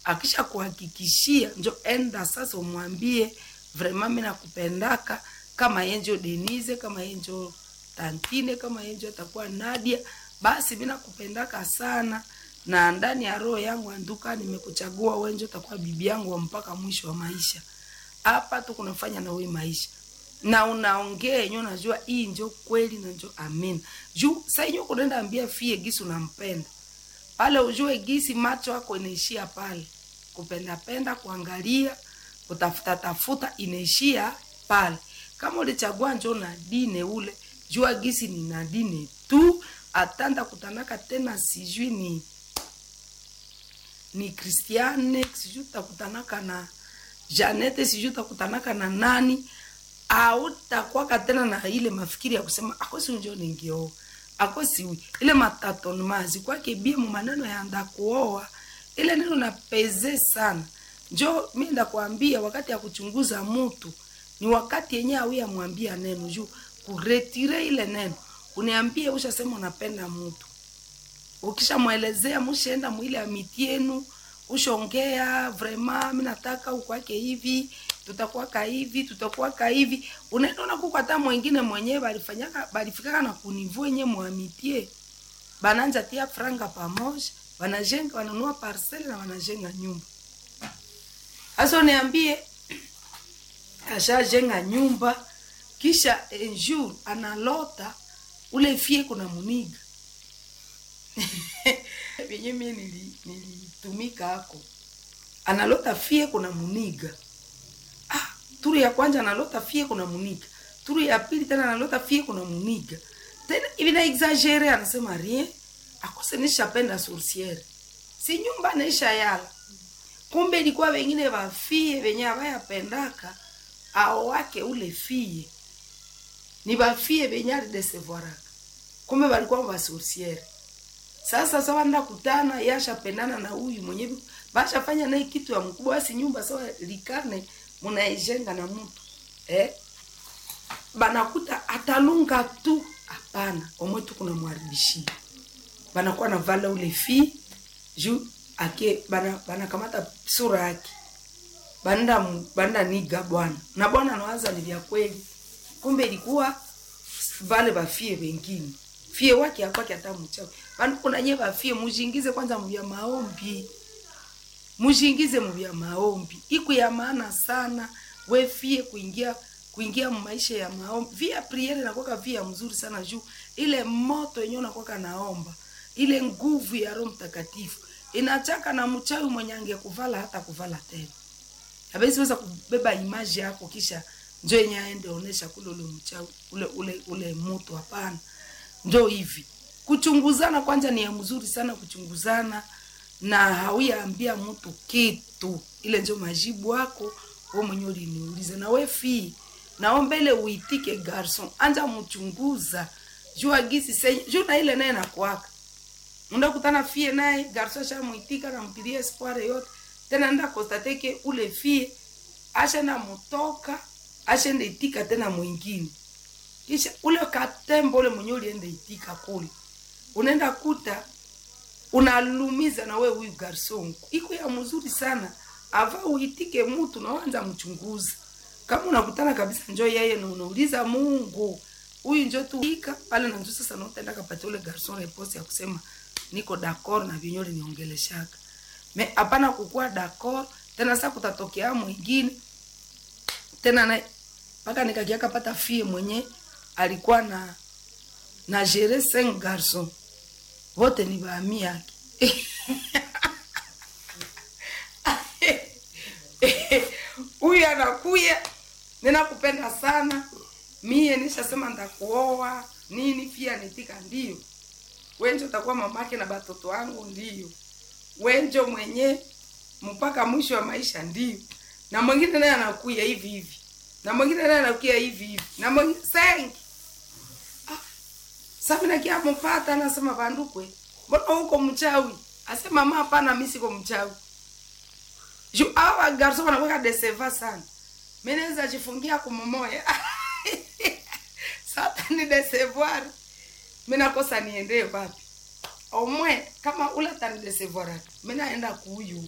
akisha kuhakikishia njo enda sasa umwambie vraiment mimi nakupendaka kama yenjo Denise kama yenjo Tantine kama yenjo atakuwa Nadia basi mimi nakupendaka sana na ndani ya roho yangu anduka nimekuchagua wenjo utakuwa bibi yangu wa mpaka mwisho wa maisha hapa tu kunafanya na wewe maisha na unaongea yenyewe unajua hii njo kweli na njo amin juu saa yenyewe kunaenda ambia fie gisi unampenda pale ujue gisi macho yako inaishia pale kupendapenda kuangalia kutafuta tafuta inaishia pale kama ulichagua njo na dine ule jua gisi ni na dine tu atanda kutanaka tena sijui ni ni Christiane sijui utakutanaka na Janete sijui utakutanaka na nani autakwaka tena na ile mafikiri ya kusema akosi unjo ningioa akosi ile matatonmazi kwake bie mu maneno ya nda kuoa ile neno na peze sana njo mi ndakwambia wakati ya kuchunguza mtu ni wakati yenye awi amwambia neno juu kuretire ile neno uniambie ushasema unapenda mtu ukishamwelezea mushaenda mwile amiti yenu ushongea vrema mi nataka ukwake hivi tutakuwaka hivi tutakuwaka hivi unaenda unakukwata mwengine mwenyewe balifanyaka balifikaka na kunivu enye mwamitie bananja tia franga pamoja wanajenga wananua parcele na wanajenga nyumba hasa uniambie ashajenga nyumba kisha enjour analota ule fie kuna muniga venye mie nili- nilitumika hako analota fie kuna muniga ah, turu ya kwanza analota fie kuna muniga turu ya pili tena analota fie kuna muniga tena hivi na exagere anasema rien akose nishapenda sorciere si nyumba naisha yala kumbe ilikuwa wengine wafie venye avayapendaka ao wake ule fie ni bafie venye alidesevoaraka kumbe walikuwa basorciere sasa sawa nda kutana yashapendana na huyu mwenyewe bashafanya naye kitu ya mkubwa basi nyumba sawa likane munaijenga na mtu eh? banakuta atalunga tu hapana omwe tu kuna mwaribishia banakuwa na vala ule fi juu ake bana banakamata sura yake banda banda niga bwana na bwana anawaza ni vya kweli kumbe ilikuwa vale bafie wengine fie wake akwake hata mchawi bana kuna nye bafie mujingize kwanza mvya maombi mujingize mvya maombi iku ya maana sana we fie kuingia kuingia maisha ya maombi via priere nakwaka via mzuri sana juu ile moto yenyewe nakwaka naomba ile nguvu ya roho mtakatifu inachaka na mchawi mwenye angekuvala hata kuvala tena hawezi weza kubeba imaji yako kisha njo yenye aende onesha kule ule mchawi ule ule ule moto hapana njo hivi kuchunguzana kwanza ni ya mzuri sana kuchunguzana na hauyaambia mtu kitu ile njo majibu wako we mwenye uliniuliza na we fii naombele uitike garson anja mchunguza jua gisi senye juu na ile naye nakwaka ndakutana fie naye garson ashamwitika namtilia espoire yote tena nda kostateke ule fie ashenda mutoka ashenda itika tena mwingine kisha ule katembo ule mwenye ulienda itika kule unaenda kuta unalumiza na we huyu garson iko ya mzuri sana ava uitike mtu na wanza mchunguza kama unakutana kabisa njo yeye na unauliza Mungu huyu njo tuika pale na njo sasa na utaenda kapata ule garson repose ya kusema niko d'accord na vinyole niongeleshaka me hapana kukuwa d'accord tena sasa kutatokea mwingine tena na mpaka nikakiaka pata fie mwenye alikuwa na na gere cinq garçon wote ni baami yake huyu anakuya ninakupenda sana mie nishasema ndakuoa nini pia nitika ndio wenjo utakuwa mamake na batoto wangu ndio wenjo mwenye mpaka mwisho wa maisha ndio na mwingine naye anakuya hivi hivi na mwingine naye anakuya hivi hivi na mwingine sengi ah, sabi nakia mpata anasema bandukwe mbona huko mchawi asema mama hapana mimi siko mchawi ju awa garso wanakuwa deseva sana mimi naweza jifungia kumomoya sasa ni desevoir mimi nakosa niende wapi omwe kama ula tani desevoir mimi naenda kuyu